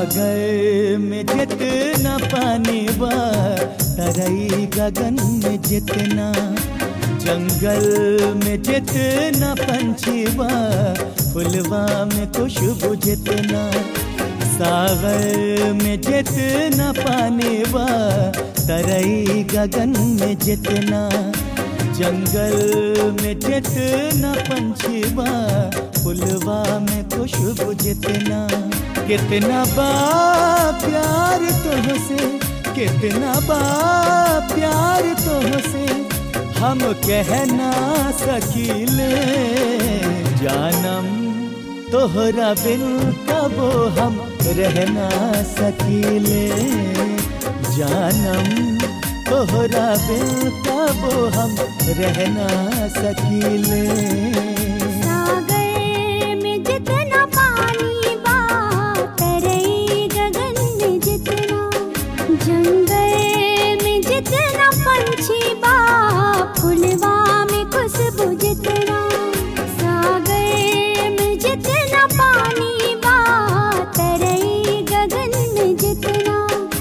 सागर में जितना पानी बा तरई गगन में जितना जंगल में जितना पंछी बा फुलवा में खुशबू जितना सागर में जितना पानी बा तरई गगन में जितना जंगल में जितना पंछी बा फुलवा में खुशबू जितना कितना बा प्यार तुमसे कितना बा प्यार तुमसे हम कह ना सकीले जानम तोहरा बिन कबो हम रहना सकीले जानम तोहरा बिन कबो हम रहना सकीले सागर में जितना पानी बा तरई गगन में जितना जंगल में जितना पंछी बा फुलवा में खुशबू जितना सागर में जितना पानी बा तरई गगन में जितना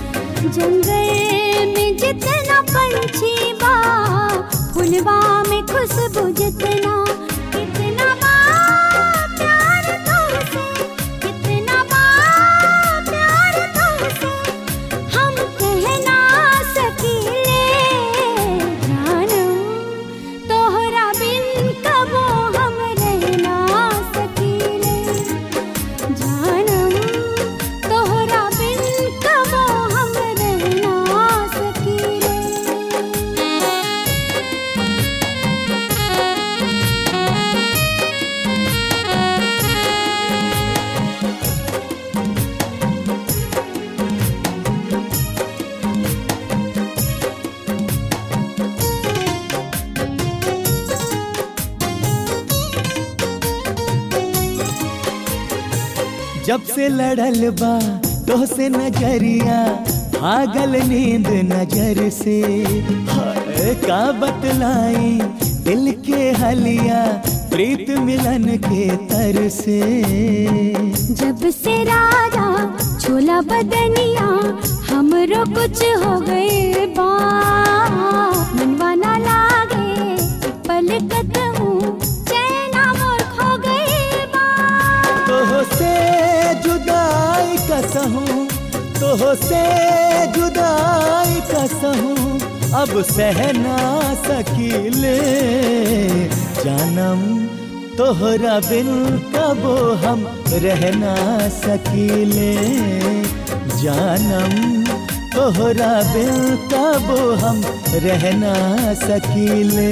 जंगल में जितना पंछी बा फुलवा में खुशबू जितना कितना बा प्यार तुमसे कितना बा प्यार तुमसे हम कह ना सकीले जानम तोहरा बिन कबो हम रह ना सकीले जानम तोहरा बिन कबो हम रह ना सकीले जब से लड़ल बा तो से नजरिया भागल नींद नजर से हाय, का बतलाई दिल के हलिया प्रीत मिलन के तर से जब से राजा छोला बदनिया हमरो कुछ हो गए बा मनवा ना लागे पलकत हूँ चैना मोर खो गए बा तो से जुदाई कसहूँ तो से जुदाई कसहूँ अब सह ना सकीले जानम तोहरा बिन कबो हम रहना सकीले जानम तोहरा बिन कबो हम रहना सकीले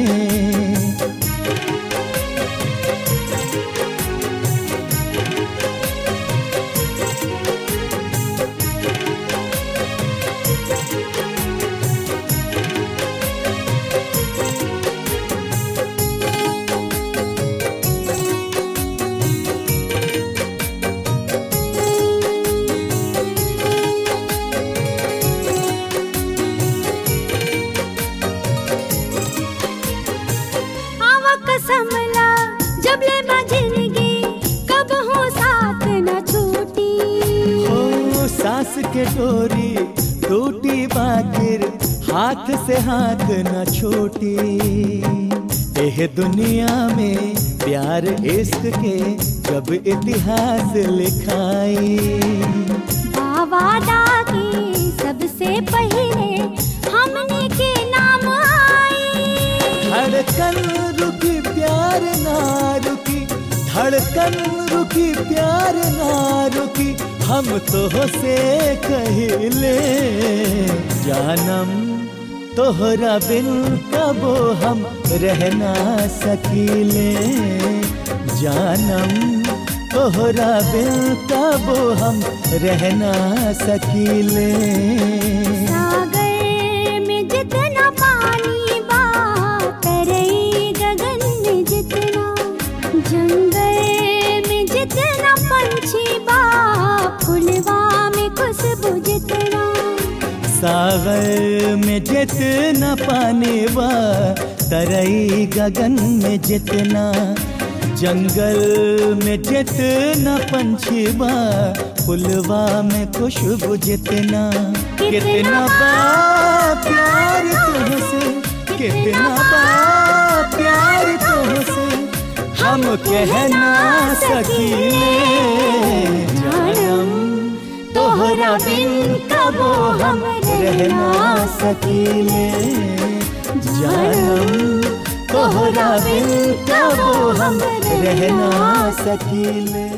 आवा कसमला जब ले मैं जिंदगी कब हो साथ न छूटी ओ सास के डोरी टूटी बाकिर हाथ से हाथ न छूटी एह दुनिया में प्यार इश्क के जब इतिहास लिखाई बाबा दादी सबसे पहले हमने के नाम आई धड़कन रुकी प्यार ना रुकी धड़कन रुकी प्यार ना रुकी हम तो से कहिले जानम तोहरा बिन कबो हम रहना सकीले जानम तोहरा बिन कबो हम रहना सकीले सागर में जितना पानी बा तरई गगन में जितना जंगल में जितना पंछी बा फुलवा में खुशबू जितना सागर में जितना पानी बा तरई गगन में जितना जंगल में जितना पंछी बा फुलवा में खुशबू जितना कितना बा प्यार तुझसे कितना बा प्यार तुझसे हम कह ना सकीले जानम तोहरा बिन कबो हम रह ना सकीले जानम तोहरा बिन कबो हम रह ना सकीले